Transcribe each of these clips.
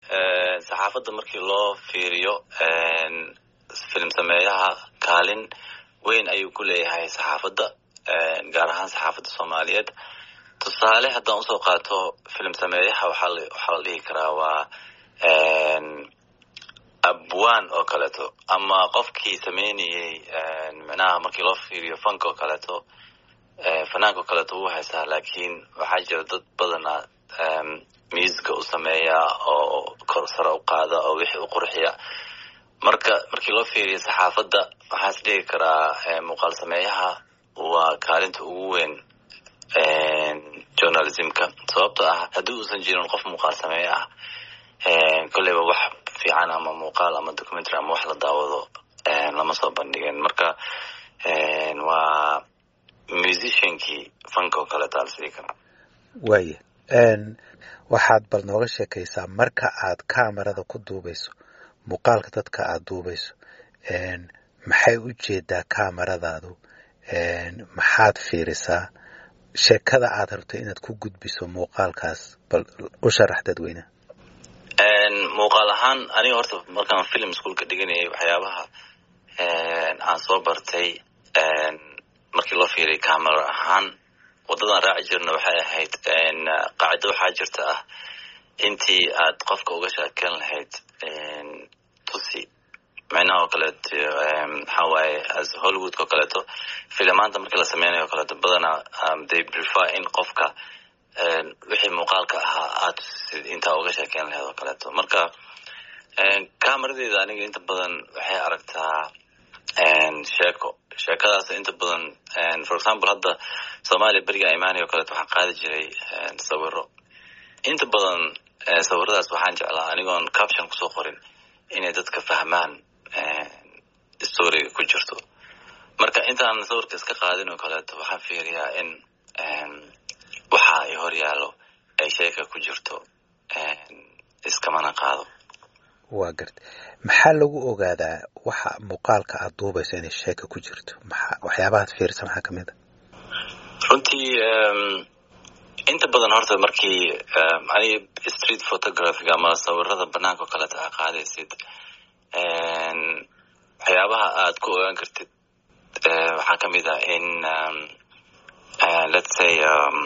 saxaafadda markii loo fiiriyo filim sameeyaha kaalin weyn ayuu ku leeyahay saxaafadda gaar ahaan saxaafadda soomaaliyeed tusaale haddaan usoo qaato filim sameeyaha waxaa waxaa la dhihi karaa waa abwan oo kaleeto ama qofkii sameynayey micnaha markii loo fiiriyo fanka oo kaleeto fanaanka oo kaleeto wuu haystaa laakiin waxaa jira dad badana musica u sameeya oo kor sare u qaada oo wixii u qurxiya marka markii loo fiiriyo saxaafadda waxaa is dhigi karaa muuqaal sameeyaha waa kaalinta ugu weyn journalismka sababto ah haddii uusan jirin qof muuqaal sameeye ah kolleyba wax fiican ama muuqaal ama documentary ama wax la daawado lama soo bandhigin marka waa musiciankii fanka oo kaleeta lasdhigi karaa waaya waxaad bal nooga sheekaysaa marka aad kamarada ku duubayso muuqaalka dadka aada duubayso maxay u jeedaa kamaradaadu maxaad fiirisaa sheekada aad rabto inaad ku gudbiso muuqaalkaas bal u sharax dadweyneha muuqaal ahaan aniga horta markaan film schoolka dhiganayay waxyaabaha aan soo bartay markii loo fiiriy camera ahaan waddadan raaci jirna waxay ahayd qaacido waxaa jirta ah intii aad qofka uga sheeken lahayd tusi micnaha oo kaleeto maxaa waaye as hollywoodka oo kaleeto filimaanta markii la sameynayo o kaleeto badana they prefer in qofka wixii muuqaalka ahaa aad tusisid intaa uga sheekeyn lahayd oo kaleeto marka camaradeeda aniga inta badan waxay aragtaa sheeko sheekadaas inta badan for example hadda soomaaliya beriga imaanay o kaleeto waxaan qaadi jiray sawiro inta badan sawiradaas waxaan jeclaa anigoon caption kusoo qorin inay dadka fahmaan storiga ku jirto marka intaan sawirka iska qaadin oo kaleeto waxaan fiiriyaa in waxa ay hor yaallo ay sheeka ku jirto iskamana qaado waa garta maxaa lagu ogaadaa waxa muuqaalka aada duubayso inay sheeka ku jirto maa waxyaabahaad fiirisa maxaa kamid a runtii inta badan horta markii ani street photographic ama sawirada banaanka oo kaleeta aa qaadaysid waxyaabaha aad ku ogaan kartid waxaa kamid ah in let's say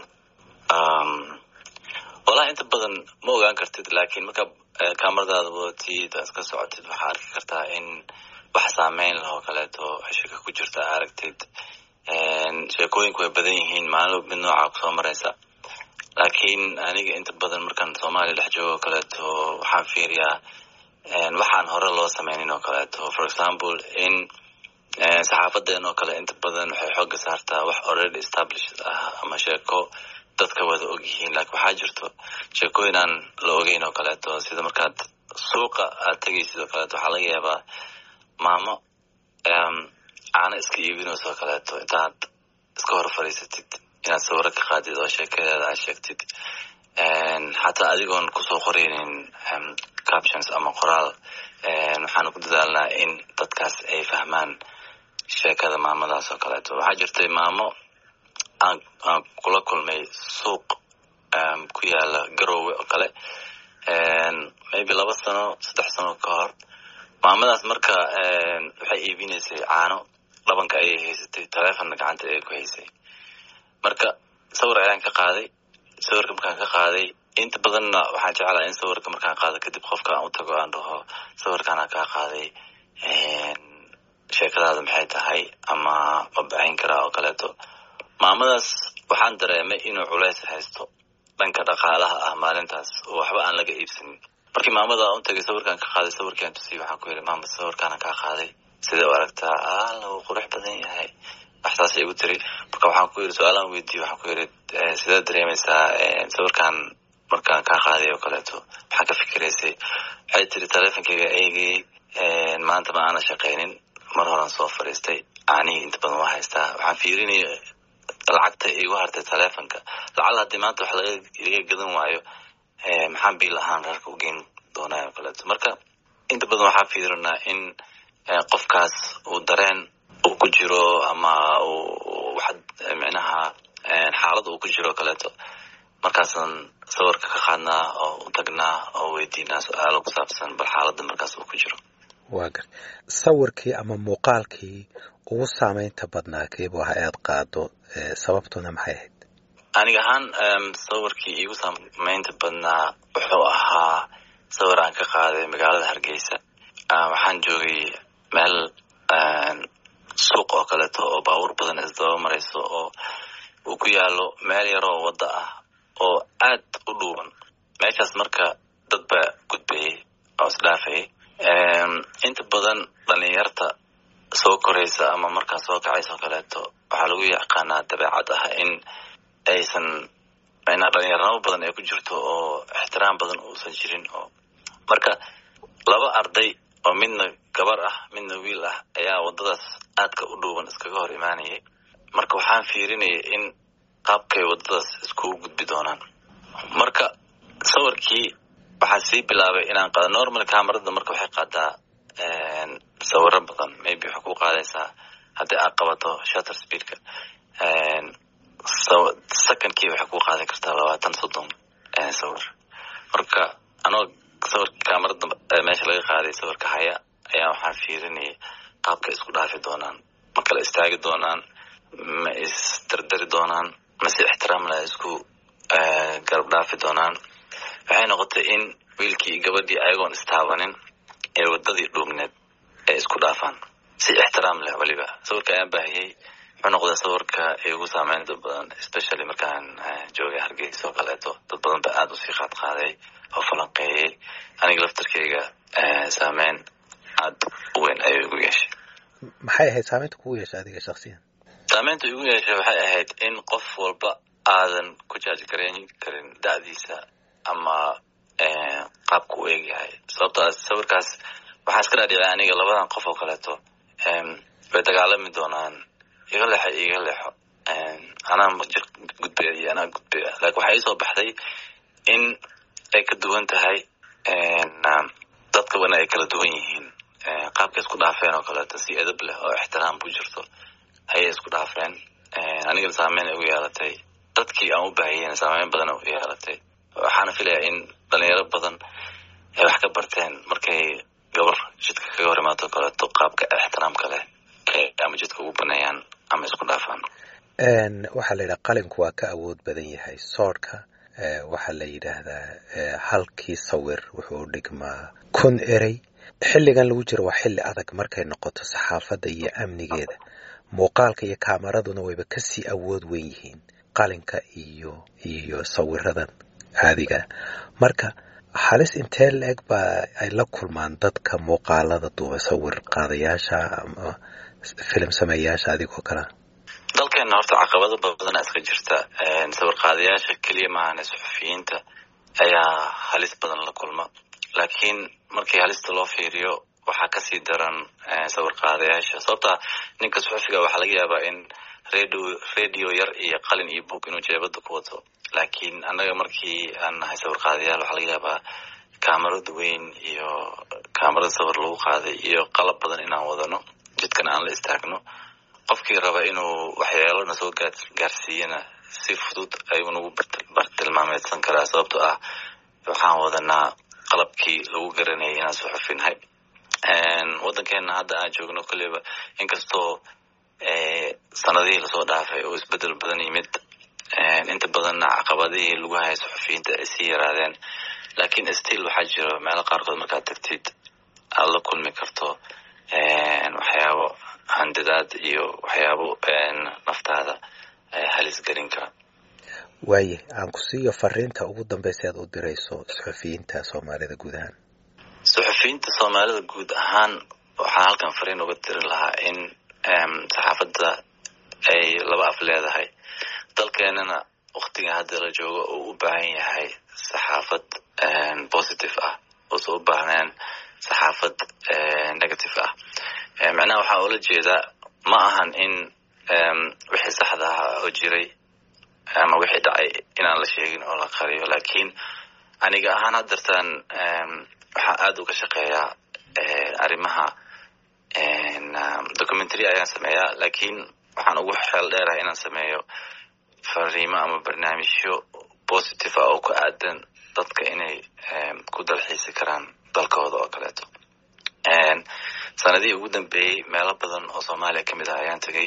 wallahi inta badan ma ogaan kartid lakin marka kamaradaada wadatid aad ka socotid waxaa arki kartaa in wax saameyn lah oo kaleeto sheka ku jirta aragtid sheekooyinku way badan yihiin maalin mid noocaa kusoo maraysa laakiin aniga inta badan markaan soomaaliya dhex joogo oo kaleeto waxaan fiiriyaa waxaan hore loo sameynin oo kaleeto for example in saxaafadeen oo kale inta badan waxay xooga saartaa wax already established ah ama sheeko dadka wada og yihiin lakin waxaa jirto sheekooyin aan la ogeyn oo kaleeto sida markaad suuqa aad tegaysid oo kaleeto waxaa laga yaabaa maamo caano iska iibinayso oo kaleeto intaad iska hor fadhiisatid inaad sawiro ka qaadid oo sheekadeeda aad sheegtid xataa adigoon kusoo qoreynin captions ama qoraal waxaanu ku dadaalnaa in dadkaas ay fahmaan sheekada maamadaas oo kaleeto waxaa jirtay maamo aan aan kula kulmay suuq ku yaala garowe oo kale maybe laba sano saddex sano ka hor maamadaas marka waxay iibinaysay caano dhabanka ayay haysatay taleefonna gacanta ayay ku haysay marka sawir ayaan ka qaaday sawirka markaan ka qaaday inta badanna waxaan jeclaa in sawirka markaan qaado kadib qofka aan u tago aan dhaho sawirkaana kaa qaaday sheekadaada maxay tahay ama ma bixin karaa oo kaleeto maamadaas waxaan dareemay inuu culays haysto dhanka dhaqaalaha ah maalintaas oo waxba aan laga iibsanin markii maamada u tagay sawirkaan ka qaaday sawirkaan tusiyey waxaan ku yidhi maama sawirkaana kaa qaaday sidee u aragtaa alla wuu qurux badan yahay waxsaas igu tiri marka waxaan ku yidhi su-aalaan weydiiye waxaan ku yidhi sidee dareemaysaa sawirkaan markaan kaa qaaday oo kaleeto maxaa ka fikiraysay waxay tiri taleefonkayga eegayey maanta ma aana shaqaynin mar horan soo fadhiistay caanihii inta badan waa haystaa waxaan fiirinaya lacagta igu hartay taleefonka lacala haddii maanta wax laga iga gadan waayo maxaan biil ahaan reerka u geyn doonaa oo kaleeto marka inta badan waxaa fiirinaa in qofkaas uu dareen uu ku jiro ama uu wax micnaha xaalad uu ku jiro o kaleeto markaasaan sawirka ka qaadnaa oo u tagnaa oo weydiinaa su-aalo ku saabsan bal xaaladda markaas uu ku jiro waa gar sawirkii ama muuqaalkii ugu saameynta badnaa keebu aha aad qaado sababtuna maxay ahayd aniga ahaan sawirkii iigu saameynta badnaa wuxuu ahaa sawir aan ka qaaday magaalada hargeysa waxaan joogay meel suuq oo kaleeto oo baabuur badan isdaba marayso oo uu ku yaalo meel yaroo waddo ah oo aad u dhuuban meeshaas marka dad baa gudbayay oo isdhaafayay inta badan dhalinyarta soo koraysa ama markaa soo kacaysa oo kaleeto waxaa lagu yaqaanaa dabeecad ah in aysan dhalinyarnimo badan ay ku jirto oo ixtiraam badan uusan jirin oo marka laba arday oo midna gabar ah midna wiil ah ayaa waddadaas aadka u dhuuban iskaga hor imaanayay marka waxaan fiirinayay in qaabkay waddadaas iskugu gudbi doonaan marka sawirkii waxaa sii bilaabay inaan qaado normal camerada marka waxay qaadaa sawiro badan maybe waxay ku qaadaysaa haddii aad qabato shutter speedka secondkii waxay ku qaadi kartaa labaatan soddon sawir marka anoo sawirka camerada meesha laga qaaday sawirka haya ayaa waxaan fiirinayay qaabka isku dhaafi doonaan ma kala istaagi doonaan ma isdardari doonaan mase ixtiraam la isku garab dhaafi doonaan waxay noqotay in wiilkii iyo gabadhii ayagoon istaabanin ee waddadii dhuubneed ay isku dhaafaan si ixtiraam leh weliba sawirka ayaan baahiyey wuxuu noqday sawirka igu saameynta badan especially markaan joogay hargeysa oo kaleeto dad badan ba aada usii qaad qaaday oo falanqeeyey aniga laftarkeyga saameyn aada u weyn ayuu igu yeeshay maxay ahayd saameynta kugu yeeshay adiga shaksiyan saameynta igu yeeshay waxay ahayd in qof walba aadan ku jaajgarayn karin da-diisa ama qaabka u eegyahay sababtaas sawirkaas waxaa iska dhaadhicay aniga labadan qof oo kaleeto way dagaalami doonaan iga leexo iga leexo anaa jir gudbaya iyo anaa gudbaya lakin waxaa iisoo baxday in ay ka duwan tahay dadka wana ay kala duwan yihiin qaabkay isku dhaafeen oo kaleeto si edab leh oo ixtiraam ku jirto ayay isku dhaafeen anigana saameyn ay ugu yeelatay dadkii aan u baahiyeen saameyn badan u yeelatay waxaana filayaa in dhalinyaro badan ay wax ka barteen markay gabar jidka kaga hor imaato kaleeto qaabka ixtiraamka leh ama jidka ugu baneeyaan ama isku dhaafaan waxaa la yidhaha qalinku waa ka awood badan yahay soodhka waxaa la yidhaahdaa halkii sawir wuxuu dhigmaa kun erey xilligan lagu jiro waa xilli adag markay noqoto saxaafadda iyo amnigeeda muuqaalka iyo kaamaraduna wayba kasii awood weyn yihiin qalinka iyo iyo sawiradan caadiga marka halis intee la-eg baa ay la kulmaan dadka muuqaalada duuba sawir qaadayaasha ama filim sameeyaasha adigoo kalea dalkeena horta caqabado badana iska jirta sawir qaadayaasha keliya maahane suxufiyiinta ayaa halis badan la kulma laakiin markii halista loo fiiriyo waxaa kasii daran sawir qaadayaasha sababta ninka suxufiga waxaa laga yaabaa in radio radio yar iyo qalin iyo book inuu jeebada ku wato laakiin annaga markii aan nahay sawir qaadayaal waxaa laga yaabaa kaamarada weyn iyo kaamarada sawir lagu qaaday iyo qalab badan inaan wadano jidkana aan la istaagno qofkii raba inuu waxyeelona soo gaarsiiyana si fudud ayuu nagu bartilmaameedsan karaa sababtoo ah waxaan wadanaa qalabkii lagu garanayay inaan suxufinahay waddankeena hadda aan joogno kolleyba inkastoo sanadihii lasoo dhaafay oo isbedel badan yimid inta badanna caqabadihii lagu hayay suxufiyiinta ay sii yaraadeen laakiin still waxaa jiro meelo qaarkood markaad tagtid aada la kulmi karto waxyaabo handadaad iyo waxyaabo naftaada halis gelin kara waaye aan ku siiyo fariinta ugu dambeysa aad u dirayso suxufiyiinta soomaalida guud ahaan suxufiyiinta soomaalida guud ahaan waxaan halkan fariin uga diri lahaa in saxaafadda ay laba af leedahay dalkeenana waktiga hadda la joogo uu u baahan yahay saxaafad positive ah uusan u baahneen saxaafad negative ah macnaha waxaa ula jeedaa ma ahan in wixii saxda ahaa oo jiray ama wixii dhacay inaan la sheegin oo la qariyo laakiin aniga ahaan haddartaan waxaa aada uga shaqeeyaa arrimaha documentary ayaan sameeyaa laakiin waxaan ugu xeel dheerahay inaan sameeyo fariimo ama barnaamijyo positive ah oo ku aadan dadka inay ku dalxiisi karaan dalkooda oo kaleeto sanadihii ugu dambeeyey meelo badan oo soomaaliya kamid ah ayaan tegay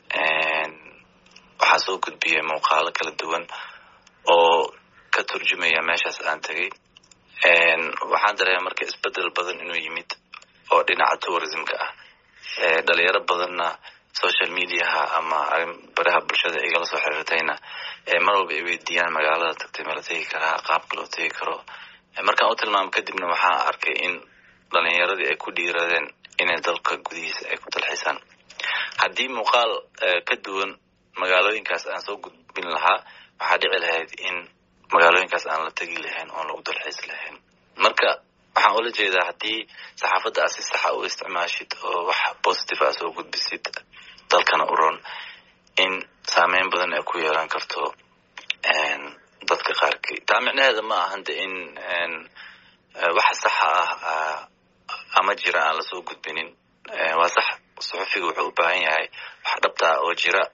waxaa soo gudbiyey muuqaalo kala duwan oo ka turjumaya meeshaas aan tegay waxaan dareema marka isbedel badan inuu yimid oo dhinaca tourismka ah dhalinyaro badanna social mediaha ama baraha bulshada igala soo xiriirtayna mar walba ay weydiiyaan magaalada tagtay ma la tegi karaa qaabka loo tegi karo markaan u tilmaamo kadibna waxaan arkay in dhalinyaradii ay ku dhiiradeen inay dalka gudihiisa ay ku dalxiisaan haddii muuqaal ka duwan magaalooyinkaas aan soo gudbin lahaa waxaa dhici lahayd in magaalooyinkaas aan la tegi lahayn oon lagu dalxiisi lahayn marka waxaan ula jeedaa haddii saxaafadda aad si saxa u isticmaashid oo wax positive a soo gudbisid dalkana u ron in saameyn badan ay ku yeelan karto dadka qaarkii taa micnaheeda ma ahan de in wax saxa ah ama jira aan lasoo gudbinin waa sax suxufiga wuxuu u baahan yahay wax dhabtaa oo jira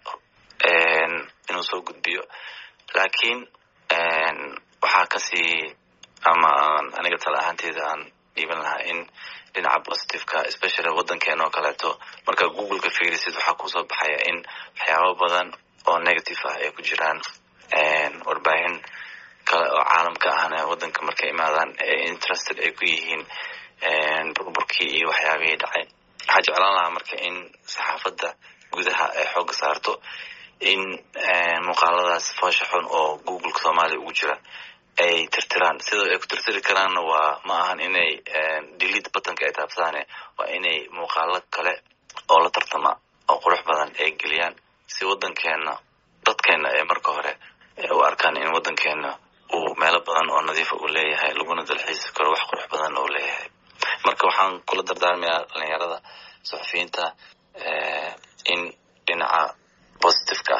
inuu soo gudbiyo laakiin waxaa kasii ama aan aniga tala ahaanteeda aan dhiiban lahaa in dhinaca positiveka especially waddankeena oo kaleeto markaa googleka fiirisid waxaa kusoo baxaya in waxyaabo badan oo negative ah ay ku jiraan warbaahin kale oo caalamka ahna waddanka markay imaadaan interested ay ku yihiin burburkii iyo waxyaabihii dhacay waxaa jeclaan lahaa marka in saxaafadda gudaha ay xooga saarto in muuqaaladaas foosha xun oo googleka soomaaliya ugu jira ay tirtiraan sidoo ay ku tirtiri karaanna waa ma ahan inay delete buttonka ay taabsadaane waa inay muuqaalo kale oo la tartama oo qurux badan ay geliyaan si waddankeena dadkeena ay marka hore u arkaan in waddankeena uu meelo badan oo nadiifa uu leeyahay laguna dalxiisi karo wax qurux badan uu leeyahay marka waxaan kula dardaarmayaa dhalinyarada suxufiyiinta in dhinaca positiveka